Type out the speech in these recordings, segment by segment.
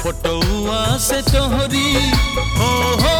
फोटोआ से तोहरी हो हो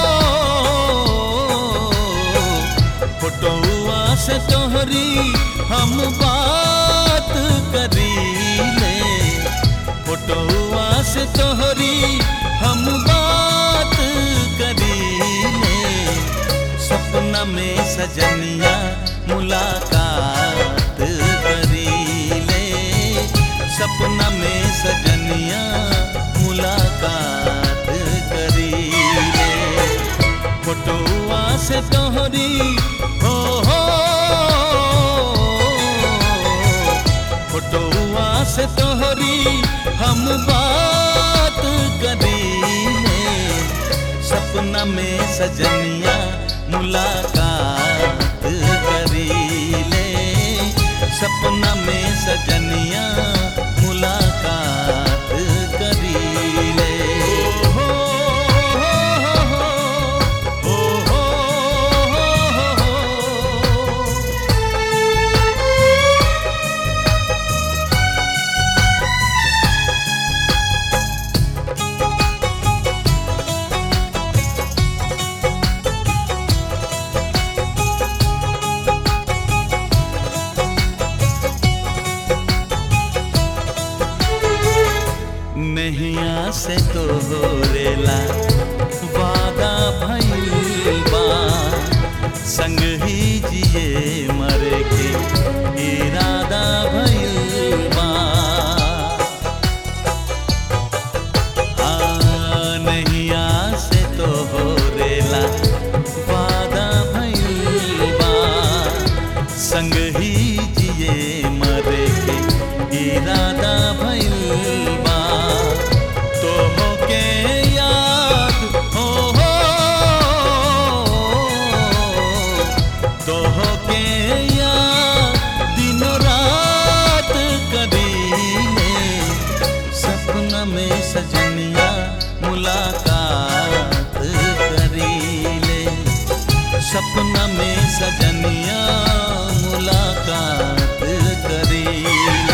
फोटोआ से तोहरी हम बात करी ले फोटोआ से तोहरी हम बात करी ले सपना में सजनिया मुलाकात करी ले सपना में सजनिया मुलाकात करी ले फोटोआ से तोहरी हो हो फोटोआ से तोहरी हम बात करी ले सपना में सजनिया मुलाकात करी ले सपना में सजनिया मुलाकात करी ले हो हो हो हो हो नैया से तो रेला वादा भइल बा संग ही जिए मरे के इरादा भइल बा हाँ, नैया से तो रेला वादा भइल बा संग ही जिए मरे के इरादा भइल बा तो के याद हो हो तो के याद दिनों रात करीले सपना में सजनिया मुलाकात करीले सपना में सजनिया मुलाकात करीले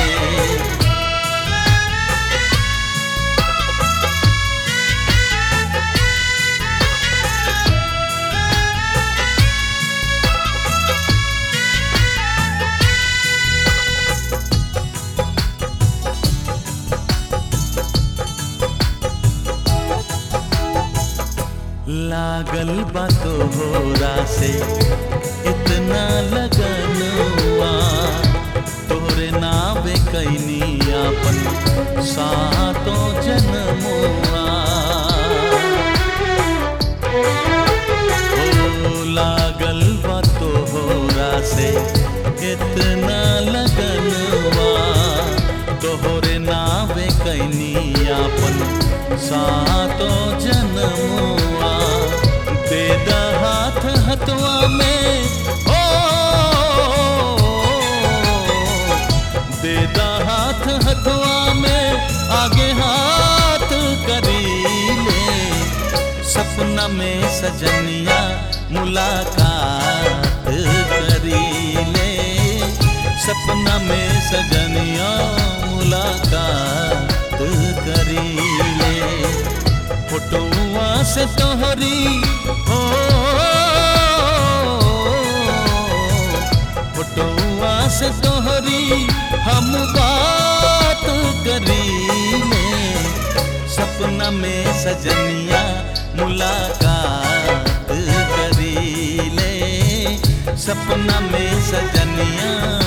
लागल बा तोहरा से इतना लगन हुआ तोरे नावे कैनी अपन सातो जन्मुआ ओ लागल बा तोहरा से इतना लगन हुआ तोहरे नावे कैनी अपन सातो जन्मुआ दे द हाथ हथवा में ओ दे द हाथ हथवा में आगे हाथ करी ले सपना में सजनिया मुलाकात करी ले सपना में सजनिया मुलाकात करी ले फोटोआ से तोहरी हो फोटोआ से तोहरी हम बात करी ले सपना में सजनिया मुलाकात करी ले सपना में सजनिया